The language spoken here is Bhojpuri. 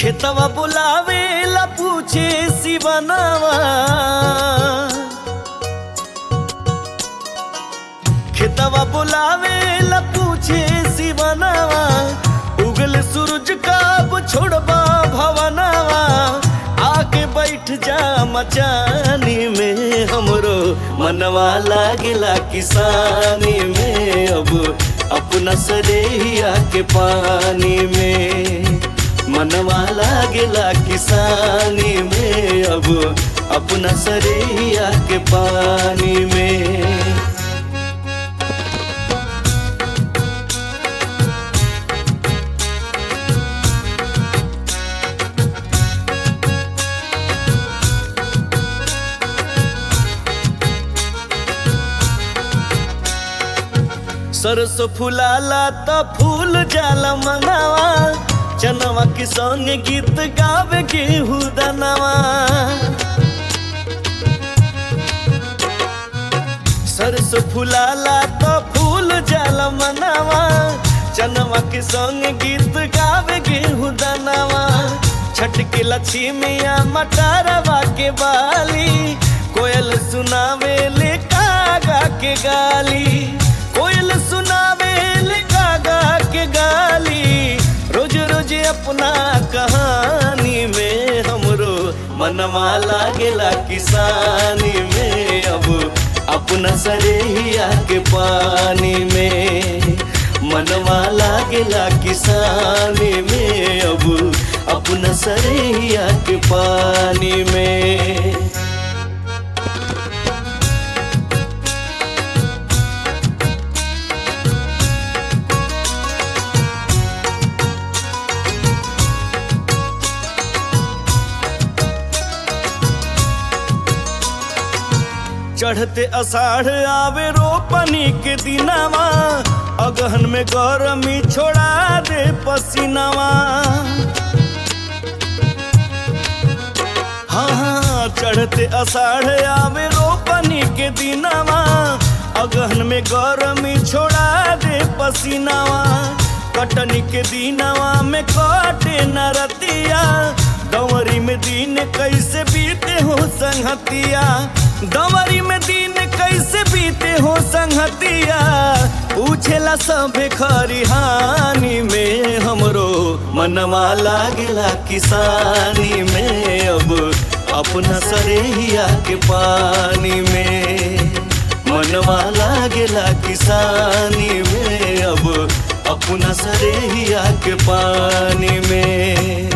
खेतवा बुलावे ला पूछे शिवनवा खेतवा बुलावे ला पूछे शिवनवा उगल सूरज कब छोड़बा भवनवा आके बैठ जा मचानी में हमरो मनवा लागेला किसानी में अब अपना सरेहिया के पानी में मनवा लागेला किसानी में अब अपना सरेहिया के पानी में सरसों फुलाला त फूल जाला मनवा चनवा के संग गीत गावे गेहूं दनवा सरसों फुलाला त फूल जाला मनवा चनवा के संग गीत गावे गेहूं दनवा छठ के लक्ष्मिया मटारवा के बाली कोयल सुनावे ले कागा के गाली कोयल सुनावे ले कागा के गाली रोज रोज अपना कहानी में हमरो मनवा लागेला किसानी में अब अपना सरेहिया के पानी में मनवा लागेला किसानी में अब अपना सरेहिया के पानी में चढ़ते अषाढ़ आवे रोपनी के दिनवा अगहन में गरमी छोड़ा दे पसीनावा हाँ हाँ चढ़ते अषाढ़ आवे रोपनी के दिनवा अगहन में गरमी छोड़ा दे पसीनावा कटनी के दिनवा में कटे न रतिया दंवरी में दिन कैसे बीते हो संगतिया दंवरी में दिन कैसे बीते हो संगतिया पूछेला सभे खरिहानी में हमरो मनवा लागेला किसानी में अब अपना सरेहिया के पानी में मनवा लागेला किसानी में अब अपना सरेहिया के पानी में